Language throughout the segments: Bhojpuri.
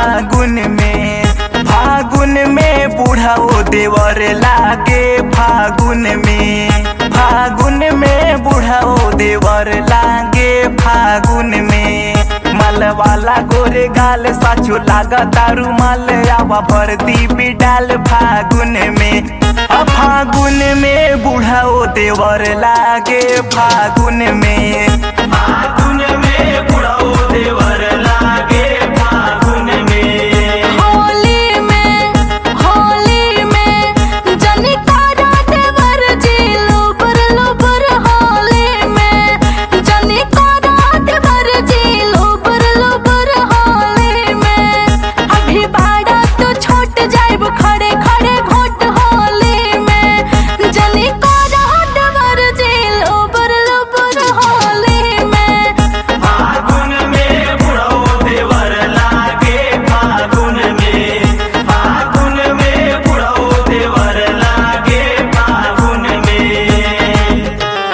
फागुन में फागुन में बूढ़ाओ देवर लागे फागुन में फागुन में बूढ़ाओ देवर लागे फागुन में मल वाला गोरे गाल साचो लागा तारू मल आवा भरती बिडाल फागुन में आ फागुन में बूढ़ाओ देवर लागे फागुन में फागुन में बूढ़ाओ देवर लागे फागुन में होली में होली में जनी तारा देवर जी लुबर लुबर होली में जनी तारा देवर जी लुबर लुबर होली में अभी बाड़ा तो छोट जाइब खड़े खड़े घोट होली में जनी तारा देवर जी लुबर लुबर होली में फागुन में बुढ़ो देवर लागे फागुन में फागुन में बुढ़ो देवर लागे फागुन में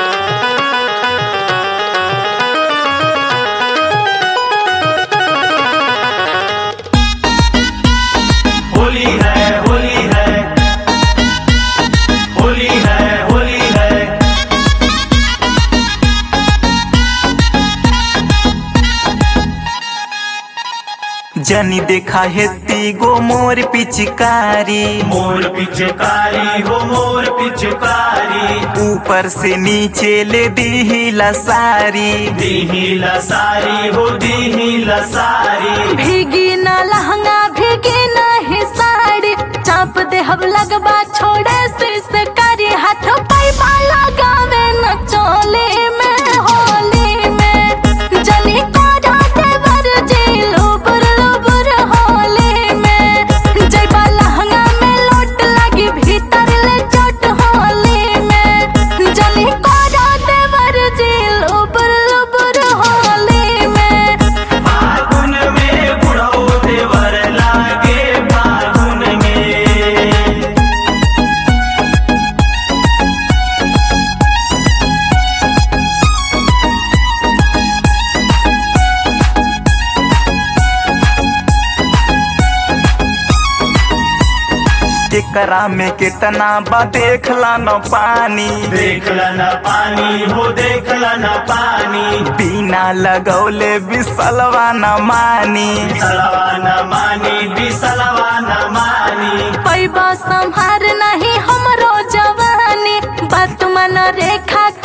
होली है होली है होली है होली है जनी देखा हेती गो मोर पिचकारी मोर पिचकारी हो मोर पिचकारी ऊपर से नीचे ले दी सारी दीही लसारी हो दीही लसारी भीगी ना लहंगा भीगी ना ही साड़ी चाप दे हम लगबा छोड़े से सकारी हाथ पैबा लगावे न चोली में होली में जनी कोडा देवर जी लुबुर लुबुर होली में जैबा लहंगा में लोट लगी भीतर ले चोट होली में जनी कोडा देवर जी लुबुर लुबुर होली में फागुन में बुढ़ो देवर लागे फागुन में एकरा में कितना बा देखला न पानी देखला न पानी हो देखला न पानी बिना लगौले बिसलवा न मानी बिसलवा न मानी बिसलवा न मानी पैबा संहार नहीं हमरो जवानी बात मन रेखा